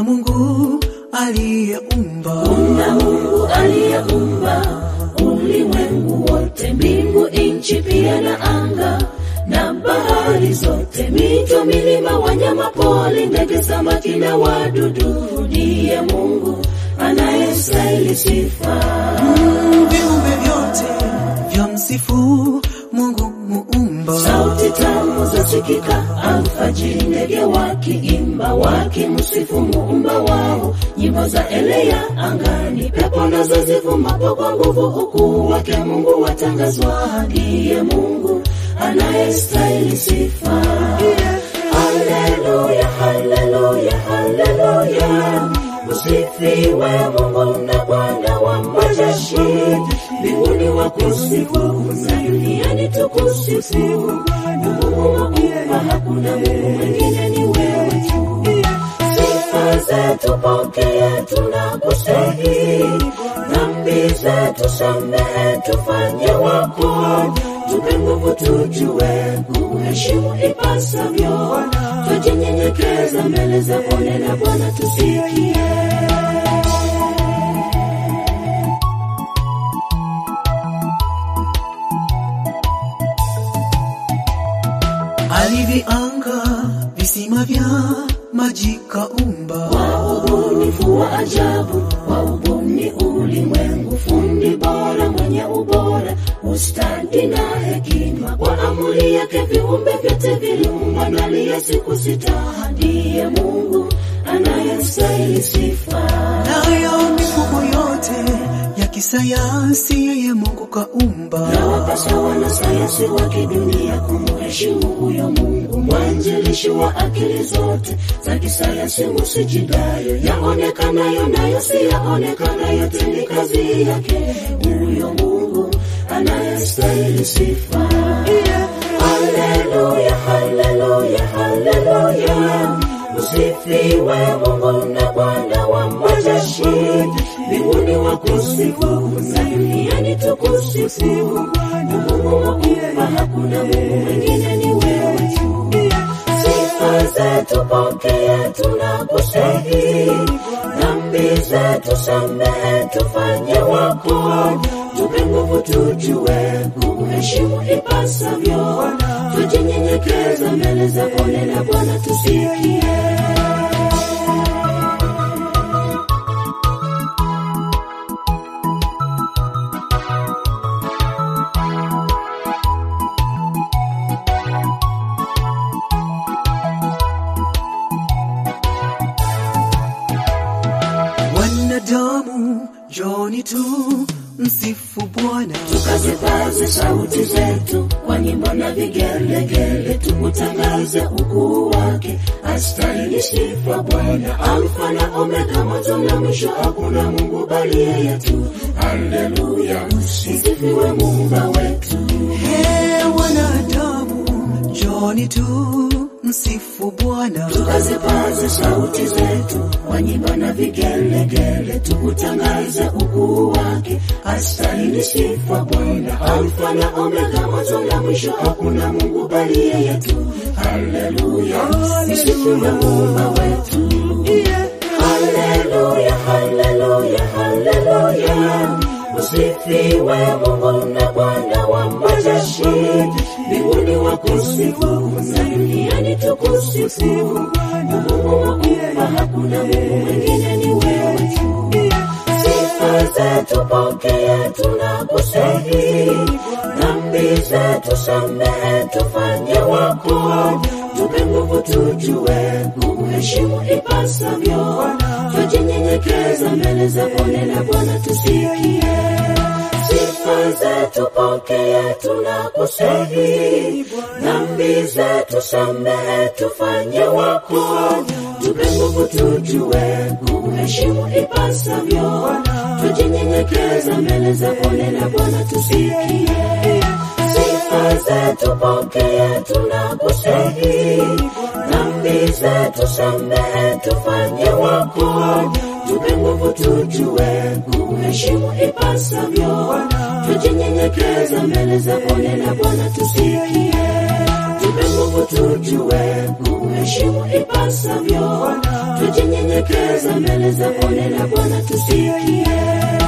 Mungu aliyeumba Kuna Mungu aliyeumba ulimwengu wote, mbingu, nchi pia na anga na bahari zote, mito, milima, wanyama pori, ndege, samaki na wadudu. Ndiye Mungu anayestahili sifa. viumbe vyote vya msifu Mungu muumba. Sauti tamu zasikika alfajiri, ndege wakiimba wakimsifu muumba wao, nyimbo za elea angani, pepo nazo zivumapo kwa nguvu, ukuu wake Mungu watangazwa. Ndiye Mungu anayestahili sifa. Haleluya, haleluya, haleluya, usifiwe Mungu na Bwana wa majeshi, mbinguni wakusifu na duniani tukusifu. Mungu waumba, hakuna Mungu mwingine, ni wewe tu. Sifa zetu pokea, tunakusihi. Dhambi zetu samehe, tufanye wako. Tupe nguvu tujue kuheshimu ipasavyo. Tujinyenyekeza mbele zako, nena Bwana tusikie. Alivianga visima vya maji kaumba, Kwa ubunifu wa ajabu, kwa ubuni ulimwengu, fundi bora mwenye ubora, ustadi na hekima, kwa amri yake viumbe vyote viliumbwa ndani ya siku sita. Ndiye Mungu anayestahili sifa. nayo mifumo yote ya kisayansi yeye Mungu kaumba. na wapasa wanasayansi wa kidunia kumheshimu huyo Mungu, mwanzilishi wa akili zote za kisayansi. Musijidayo yaonekanayo nayo si yaonekanayo, yote ni kazi yake huyo Mungu anayestahili sifa. Haleluya, haleluya, haleluya, usifiwe Mungu na Bwana wa majeshi, mbinguni wakusifu na duniani tukusifu. Mungu waumba, hakuna Mungu mwingine, ni wewe tu. Sifa zetu pokea, tunakusihi. Dhambi zetu samehe, tufanye wako. Tupe nguvu tujue kuheshimu ipasavyo. Tujinyenyekeza mbele zako, nena Bwana tusikie. Wanadamu njoni tu msifu Bwana, tukazipaze sauti zetu kwa nyimbo na vigelegele, tukutangaze ukuu wake, astahili sifa Bwana, Alfa na Omega, mwanzo na mwisho, hakuna Mungu bali yeye tu. Haleluya, usifiwe Muumba wetu. He wanadamu njoni tu msifu Bwana, tukazipaze sauti zetu kwa nyimbo na vigelegele, tukutangaze ukuu wake, astahili sifa Bwana, Alfa na Omega, mwanzo na mwisho, hakuna Mungu bali yeye tu. Haleluya, usifiwe Muumba wetu. Haleluya, haleluya, haleluya, usifiwe Mungu na Bwana wa majeshi, mbinguni wakusifu na duniani tukusifu. Mungu waumba, hakuna Mungu mwingine, ni wewe tu. Sifa zetu pokea, tunakusihi. Dhambi zetu samehe, tufanye wako. Tupe nguvu tujue kuheshimu ipasavyo. Tujinyenyekeza mbele zako, nena Bwana tusikie. Sifa zetu pokea, tunakusihi. Dhambi zetu samehe, tufanye wako. Tupe nguvu tujue kuheshimu ipasavyo. Tujinyenyekeza mbele zako, nena Bwana tusikie. Sifa zetu pokea, tunakusihi. Dhambi zetu samehe, tufanye wako. Tupe nguvu tujue kuheshimu ipasavyo. Tujinyenyekeza mbele zako, nena Bwana tusikie. Tupe nguvu tujue kuheshimu kuheshimu ipasavyo tujinyenyekeza mbele zako nena bwana tusikie